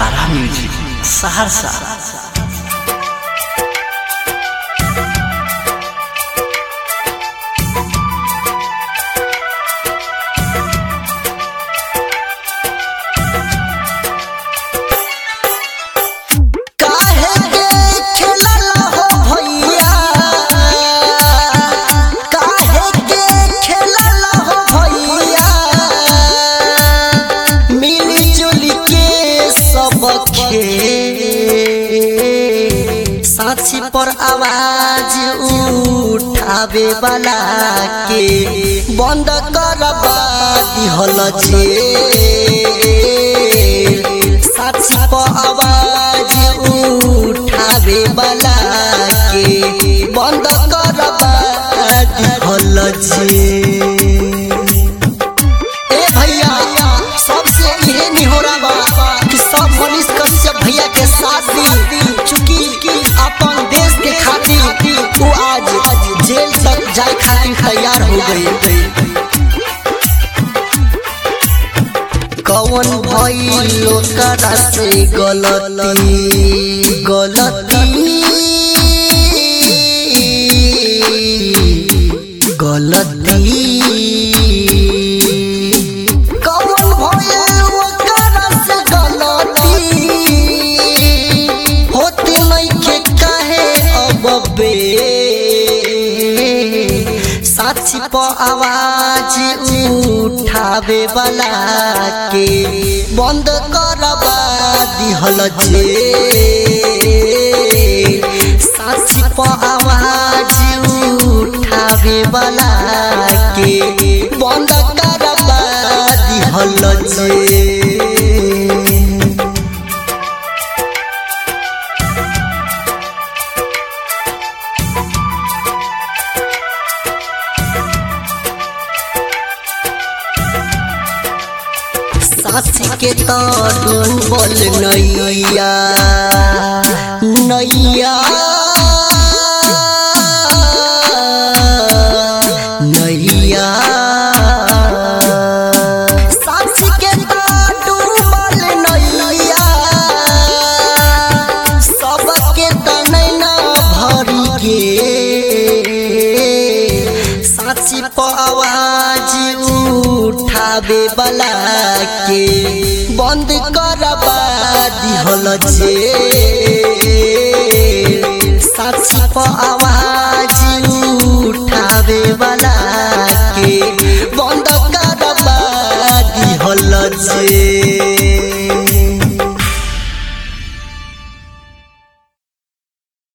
तारा music Saharsa काहे के खेलल हो भैया काहे के खेलल हो भैया मिली जुली के सब साक्षी पर आवाज उठावे वाला के बंद करबा दिहल जे साक्षी पर आवाज उठावे वाला के बंद करबा दिहल जे ए भैया सबसे इहे निहोरा बा कि सब मनीष कश्यप भैया के साथ दी चूंकि अपन देश के खातिर वो आज जेल तक जाए खातिर तैयार हो गई कौन भइल ओकरा से गलती गलती गलती कौन भइल ओकरा से गलती होती नइखे काहे अब बे साक्षी पर आवाज उठावे वाला के बंद करबा दिहल जे साक्षी पर आवाज उठावे वाला के बंद करबा दिहल जे सासी के तो डूबल नैया नैया नैया सासी के तो डूबल नैया सबके तो नैना भरी के साची पर आवाज उठावे वाला के बंद करबा दिहल जे साची पर आवाज उठावे वाला के बंद करबा दिहल जे